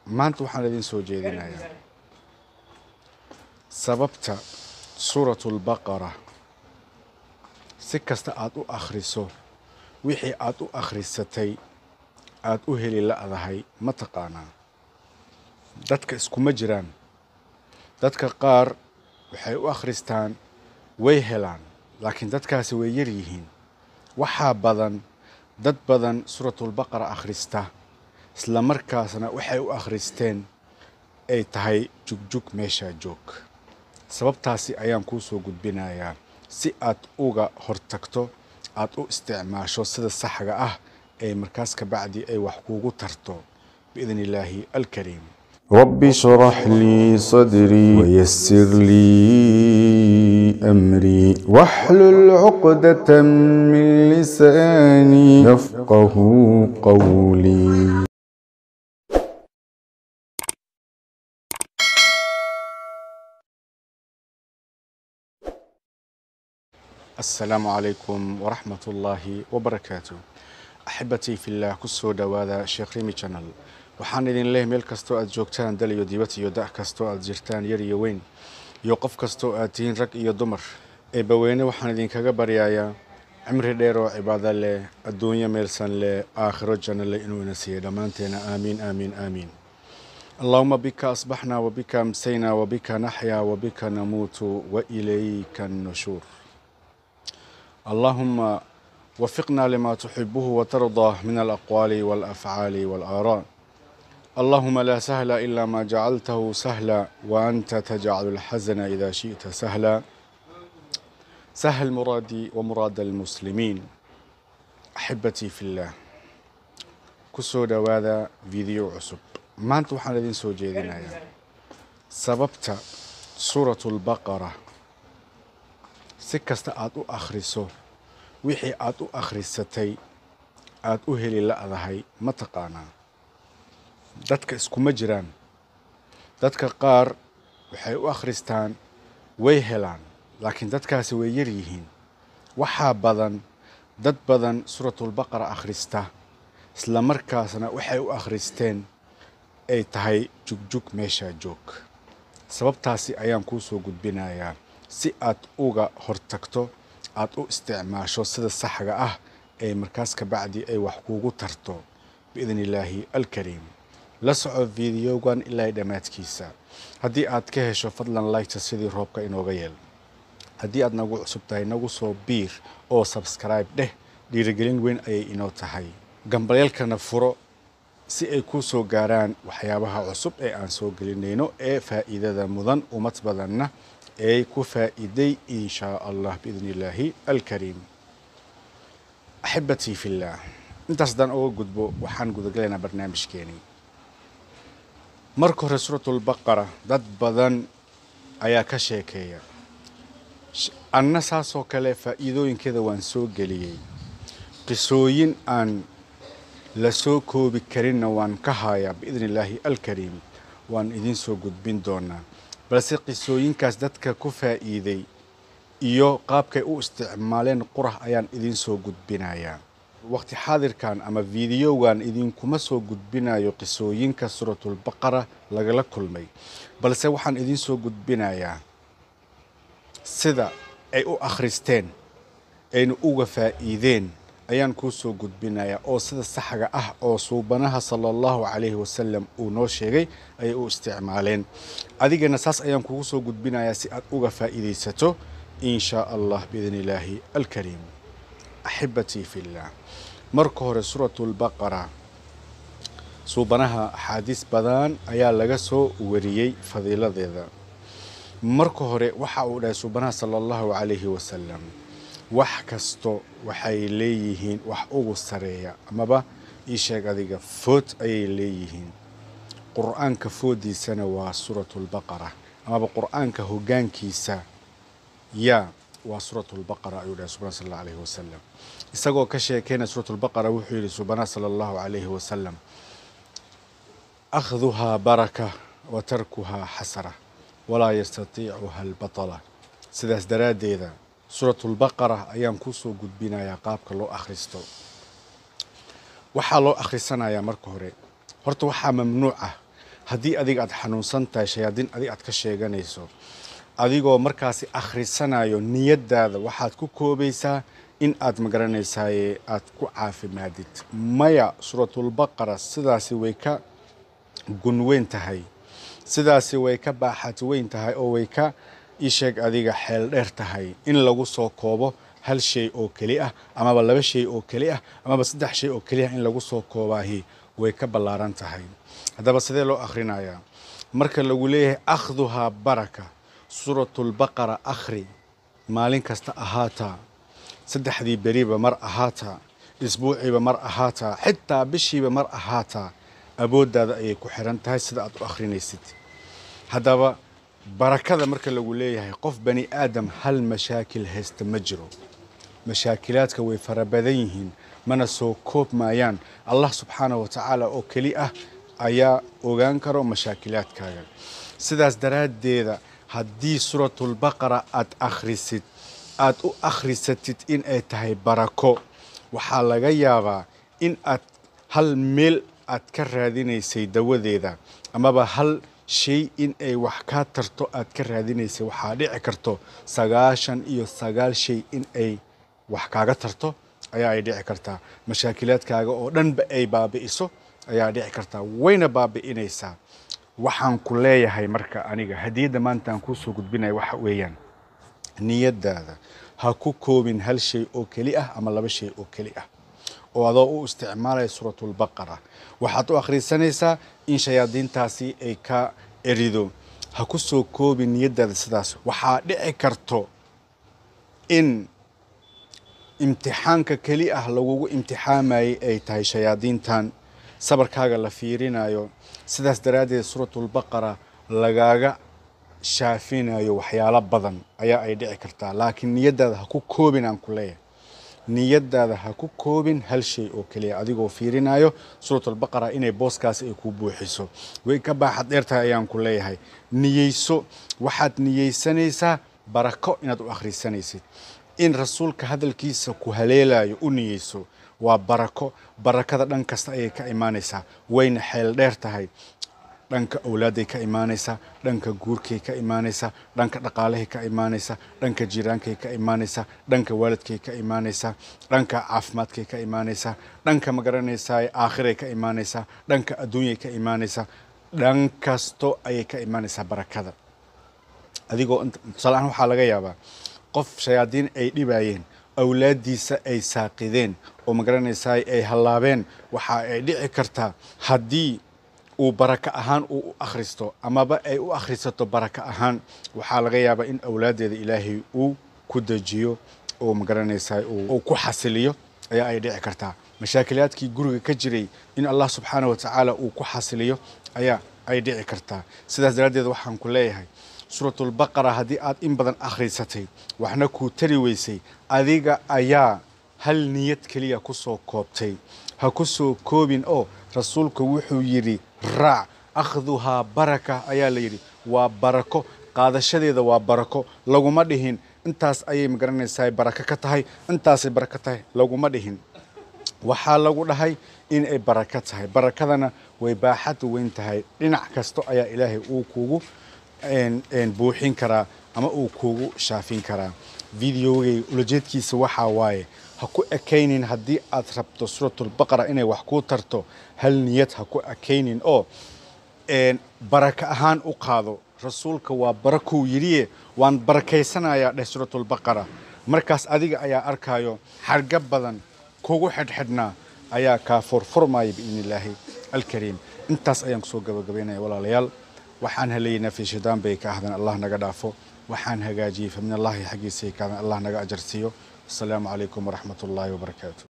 maanta waxaan idin soo jeedinayaa sababta suuratulbaqara si kasta aad u akhriso wixii aad u akhrisatay aad u heli la'dahay ma taqaanaa dadka iskuma jiraan dadka qaar waxay u akhristaan way helaan laakiin dadkaasi way yar yihiin waxaa badan dad badan suuratulbaqara akhrista isla markaasna waxay u akhristeen ay tahay jugjug meeshaa joog sababtaasi ayaan kuu soo gudbinayaa si aad uga hortagto aad u isticmaasho sida saxga ah ee markaas ka bacdi ay wax kuugu tarto biidni illaahi alkariim رب اشرح لي صدري ويسر لي أمري واحلل عقدة من لساني يفقه قولي asalaamu calaykum waraxmat ullaahi wabarakaatu axibbatii fillaah ku soo dhowaada sheekh rimi janal waxaan idin leehay meel kastoo aad joogtaan dal iyo dibad iyo da' kastoo aad jirtaan yar iyo weyn iyo qof kastoo aad tihiin rag iyo dumar eebbaweyne waxaan idinkaga baryayaa cimri dheer oo cibaado leh adduunyo meelsan leh aakhiro janno leh inuu ina siiyey dhammaanteena aamiin aamiin aamiin اللهم بك أصبحنا وبك أمسينا وبك نحيا وبك نموت وإليك النشور اللهم وفقنا لما تحبه وترضى من الأقوال والأفعال والآراء اللهم لا سهل إلا ما جعلته سهلا وأنت تجعل الحزن إذا شئت سهلا سهل مرادي ومراد المسلمين أحبتي في الله كسو دواذا فيديو عصب maanta waxaan idin soo jeedinayaa sababta suuratulbaqara si kasta aad u akhriso wixii aad u akhrisatay aad u heli la'dahay ma taqaanaa dadka iskuma jiraan dadka qaar waxay u akhristaan way helaan laakiin dadkaasi way yar yihiin waxaa badan dad badan suuratulbaqara akhrista isla markaasna waxay u akhristeen ay tahay jugjug meeshaa joog sababtaasi ayaan kuu soo gudbinayaa si aad uga hortagto aad u isticmaasho sida saxga ah ee markaas ka bacdi ay wax kuugu tarto biidni illaahi alkariim la soco fideogan ilaa dhammaadkiisa haddii aad ka hesho fadlan laygta sidii roobka inooga yeel haddii aad nagu cusub tahay nagu soo biir oo sabskribe dheh dhiirigelin weyn ayay inoo tahay gambalyalkana furo si ay kuu soo gaaraan waxyaabaha cusub ee aan soo gelinayno ee faa'iidada mudan ummad badanna ay ku faa'iiday in shaa allah biidni illaahi alkariim axibbatii fillaah intaas haddaan uga gudbo waxaan gudagalaynaa barnaamijkeenii marka hore suuratulbaqara dad badan ayaa ka sheekeeya anna saasoo kale faa'iidooyinkeeda waan soo geliyey qisooyin aan la soo koobi karinna waan ka hayaa biidni illaahi alkariim waan idiin soo gudbin doonaa balse qisooyinkaas dadka ku faa'iiday iyo qaabkay u isticmaaleen qurax ayaan idiin soo gudbinayaa waqti xaadirkan ama fideogan idinkuma soo gudbinayo qisooyinka suuratulbaqara lagala kulmay balse waxaan idiin soo gudbinayaa sida ay u akhristeen ayna uga faa'iideen ayaan kuu soo gudbinayaa oo sida saxga ah oo suubanaha sala allahu calayhi wasalam uu noo sheegay ayay u isticmaaleen adigana saas ayaan kugu soo gudbinayaa si aad uga faa'iidaysato in shaa allah biidni illaahi alkariim axibbatii fillaah marka hore suuratulbaqara suubanaha axaadiis badan ayaa laga soo wariyey fadiiladeeda marka hore waxa uu dhahay suubanaha sala allahu calayhi wasalam wax kasto waxay leeyihiin wax ugu sareeya amaba ii sheeg adiga food ayay leeyihiin qur-aanka foodiisana waa suuratulbaqara amaba qur-aanka hoggaankiisa yaa waa suuratulbaqara ayuu dhahay subana sal allahu alayhi wasalam isagoo ka sheekeyna suuratulbaqara wuxuu yidhi subana sala allahu calayhi wasalam akhduhaa baraka wa tarkuhaa xasara walaa yastatiicuha albatala sidaas daraaddeeda suuratulbaqara ayaan kuu soo gudbinayaa qaabka loo akhristo waxaa loo akhrisanayaa marka hore horta waxaa mamnuuc ah haddii adiga aad xanuunsan tahay shayaadiin adig aad ka sheeganayso adigoo markaasi akhrisanayo niyadaada waxaad ku koobaysaa in aad magaranaysaye aad ku caafimaadid maya suuratulbaqara sidaasi way ka gunweyn tahay sidaasi way ka baaxad weyn tahay oo way ka isheeg adiga xeel dheer tahay in lagu soo koobo hal shay oo keli ah amaba laba shay oo keli ah amaba saddex shay oo keli ah in lagu soo koobaahi way ka ballaaran tahay haddaba sidee loo akhrinayaa marka lagu leeyahay akhduhaa baraka suuratulbaqara akhri maalin kasta ahaataa saddexdii beriba mar ahaataa isbuuciiba mar ahaataa xitaa bishiiba mar ahaataa awooddaada ayay ku xiran tahay sida aad u akhrinaysid haddaba barakada marka lagu leeyahay qof bani aadam hal mashaakil haysta ma jiro mashaakilaadka way fara badan yihiin mana soo koob maayaan allah subxaanahu wa tacaala oo keli ah ayaa ogaan karo mashaakilaadkaaga sidaas daraaddeeda haddii suuratulbaqara aad akhrisid aad u akhrisatid in ay tahay barako waxaa laga yaabaa in aad hal meel aad ka raadinaysay dawadeeda amaba hal shay in ay wax kaa tarto aad ka raadinaysay waxaa dhici karto sagaashan iyo sagaal shay in ay wax kaaga tarto ayaa ay dhici kartaa mashaakilaadkaaga oo dhanba ay baabi'iso ayaa dhici kartaa wayna baabi'inaysaa waxaan ku leeyahay marka aniga hadiyadda maanta aan kuusoo gudbinaya waxa weeyaan niyadaada ha ku koobin hal shay oo keli ah ama laba shay oo keli ah oo adoo u isticmaalaya suuratulbaqara waxaad u akhrisanaysaa in shayaadiintaasi ay ka erido ha ku soo koobin niyadaada sidaas waxaa dhici karto in imtixaanka keli ah lagugu imtixaamayay ay tahay shayaadiintan sabarkaaga la fiirinayo sidaas daraaddeed suuratulbaqara lagaaga shaafinayo waxyaalo badan ayaa ay dhici kartaa laakiin niyadaada ha ku koobin aan ku leeyahay niyadaada ha ku koobin hal shay oo keliya adigoo fiirinayo suuratulbaqara inay booskaasi ay ku buuxiso way ka baaxad dheer tahay ayaan ku leeyahay niyeyso waxaad niyeysanaysaa barako inaad u akhrisanaysid in rasuulka hadalkiisa ku haleelayo u niyeyso waa barako barakada dhan kasta ayay ka imaanaysaa wayna xeel dheer tahay dhanka awlaadday ka imaanaysaa dhanka guurkay ka imaanaysaa dhanka dhaqaalahay ka imaanaysaa dhanka jiraankay ka imaanaysaa dhanka waalidkay ka imaanaysaa dhanka caafimaadkay ka imaanaysaa dhanka magaranaysaa aakhiray ka imaanaysaa dhanka adduunyay ka imaanaysaa dhan kasto ayay ka imaanaysaa barakada adigoo tusaale ahaan waxaa laga yaabaa qof shayaadiin ay dhibayeen awlaaddiisa ay saaqideen oo magaranaysaa ay hallaabeen waxa ay dhici kartaa haddii uu baraka ahaan uu u akhristo amaba ay u akhrisato baraka ahaan waxaa laga yaabaa in awlaaddeeda ilaahay uu ku dejiyo oo magaranaysaa uu ku xasiliyo ayaa ay dhici kartaa mashaakilaadkii guriga ka jiray in allah subxaana wa tacaala uu ku xasiliyo ayaa ay dhici kartaa sidaas daraaddeed waxaan ku leeyahay suuratulbaqara haddii aad in badan akhrisatay waxna kuu tari weysay adiga ayaa hal niyad keliya ku soo koobtay ha ku soo koobin oo rasuulku wuxuu yidhi raac akhduhaa baraka ayaa la yidhi waa barako qaadashadeeda waa barako laguma dhihin intaas ayay magaranaysaa barako ka tahay intaasay barako tahay laguma dhihin waxaa lagu dhahay in ay barako tahay barakadana way baaxad weyn tahay dhinac kasto ayaa ilaahay uu kugu buuxin karaa ama uu kugu shaafin karaa videogay ulajeedkiisa waxaa waaye ha ku ekaynin haddii aad rabto suuratulbaqara inay wax kuu tarto hal niyad ha ku ekaynin oo baraka ahaan u qaado rasuulka waa barakuu yidhiye waan barakaysanayaa dheh suuratulbaqara markaas adiga ayaa arkaayo xarga badan kugu xidhxidhnaa ayaa kaa furfurmaya biidni illaahi alkariim intaas ayaan kusoo gabagabaynaya walaalayaal waxaan helaynaa fi shaydaan bay ka ahdeen allah naga dhaafo waxaan hagaajiyey fa min allahi xaggiisay ka ahdeen allah naga ajarsiiyo asalaamu calaykum waraxmat ullaahi wabarakaatu